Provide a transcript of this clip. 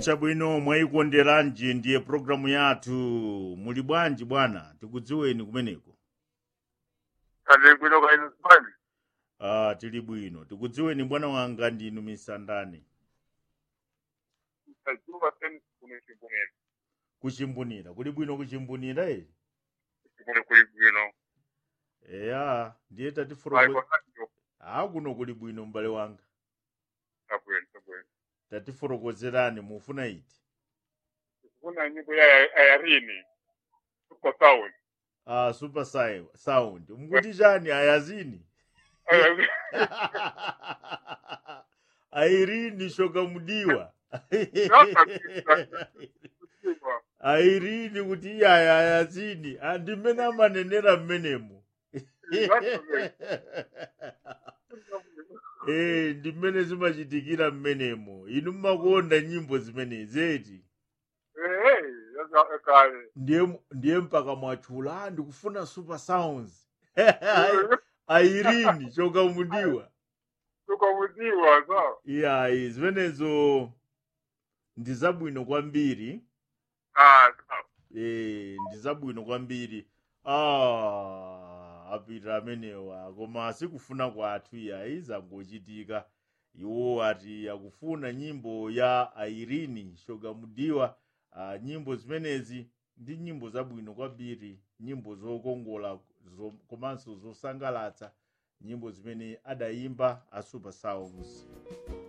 chabwino mwayikonderanji ndiye programu yathu muli bwanji bwana tikudziweni kumeneko Kale bwino kaino sibani. ah tili bwino tikudziweni bwana wanga ndinu misandani Tajuma sen kuno chimbunira. kuchimbunira kuli bwino kuchimbunira e Kuno kuli bwino. eya ndiye Ayi tatifuroko konatio. ah kuno kuli bwino m'bale wanga Tabwino tabwino. tatifotokozerani mufuna iti Kuna nyimbo ya ayarini. Super sound. ah super Sai- sound mkuti chani ayazini airini shoka mudiwa airini kuti iye aya ayazini andimene amanenera mmenemo Eh, ndimene zimachitikira mmenemo inu mmakonda nyimbo zimenezi eti Eh, yaka kale. ndiye ndiye mpaka mwachula "Ah, ndikufuna super sounds airini shoka mudiwa Tukamudiwa sawa. iyayi zimenezo ndi zabwino kwambiri Ah, sawa. eh ndi zabwino kwambiri ah apita amenewa koma sikufuna kwathu iyayi zangochitika iwo ati akufuna nyimbo ya airini shogamudiwa ah, nyimbo zimenezi ndi nyimbo zabwino kwambiri nyimbo zokongola zo, komanso zosangalatsa nyimbo zimene adayimba a super sounds